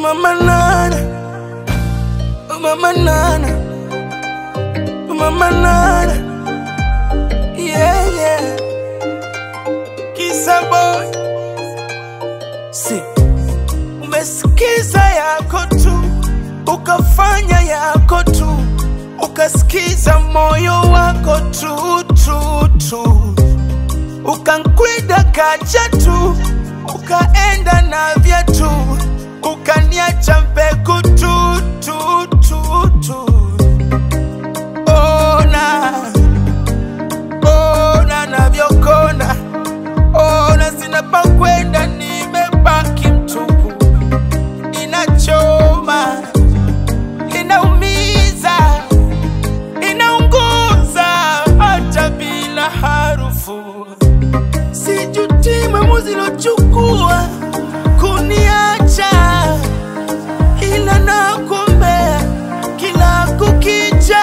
Mama Nana, Mama Nana, Mama Nana, yeah, yeah. Kisa boy, si umesikiza yako tu, ukafanya yako tu, ukasikiza moyo wako tu tu tu, ukankwida kacha tu, ukaenda na viatu, ukaniacha mbegu tu tu tu tu. Ona, ona navyokona, ona sina pa kwenda, nimebaki mtupu, inachoma, inaumiza, inaunguza hata bila harufu. Sijuti maamuzi lochukua kuniacha, ila nakuombea kila kukicha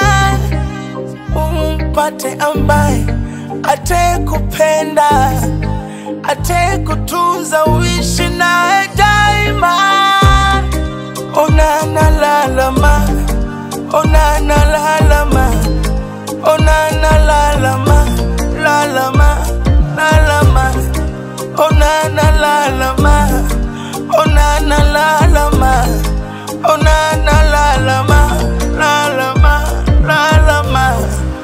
umpate ambaye atekupenda, atekutunza, uishi naye daima. Ona nalalama, ona nalalama, ona nalalama, lalama, lalama, ona nalalama, ona nalalama, ona nalalama, lalama, lalama.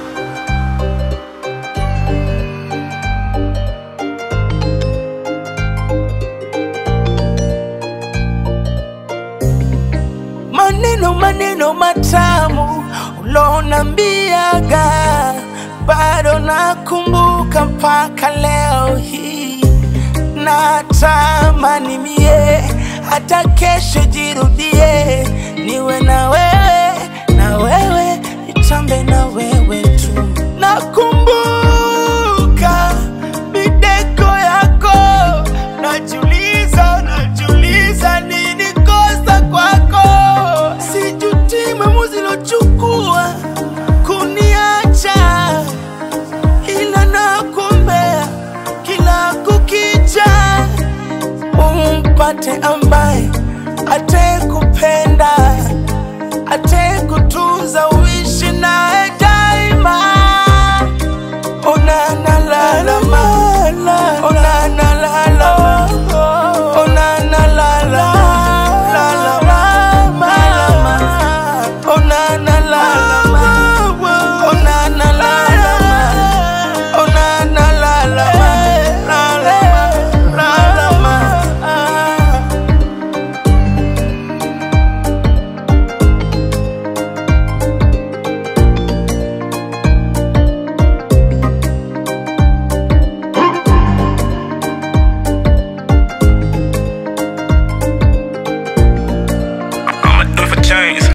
maneno maneno matamu ulonambiaga bado nakumbuka mpaka leo hii natamani mie hata kesho jirudie niwe na wewe na wewe nitambe na wewe tu nakumbuka mideko yako najuliza najuliza nini kosa kwako sijuti maamuzi lochukua kuniacha ila nakuombea kila kukicha umpate ambaye atekupenda ate